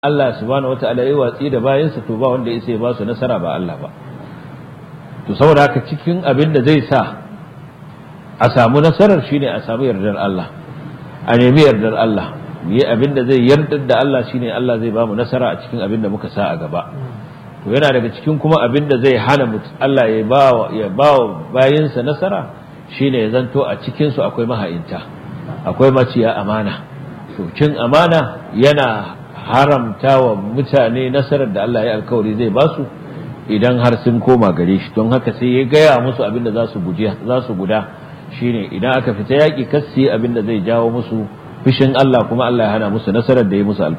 Allah subhanahu wata'ala ya watsi da bayansa to ba wanda ya ba su nasara ba Allah ba to saboda haka cikin abin da zai sa a samu nasarar shine a samu yardar Allah a nemi yardar Allah yi abin da zai yardar da Allah shine Allah zai ba mu nasara a cikin abin da muka sa a gaba to yana daga cikin kuma abin da zai hana Allah ya ba ya ba bayinsa nasara shine ya zanto a cikin su akwai maha'inta akwai maciya amana to cin amana yana haramta wa mutane nasarar da Allah ya alkawari zai ba su idan har sun koma gare shi don haka sai ya gaya musu abin da za su guda shine idan aka fita yaƙi kassi abin da zai jawo musu fishin Allah kuma Allah ya hana musu nasarar da ya musu alkawari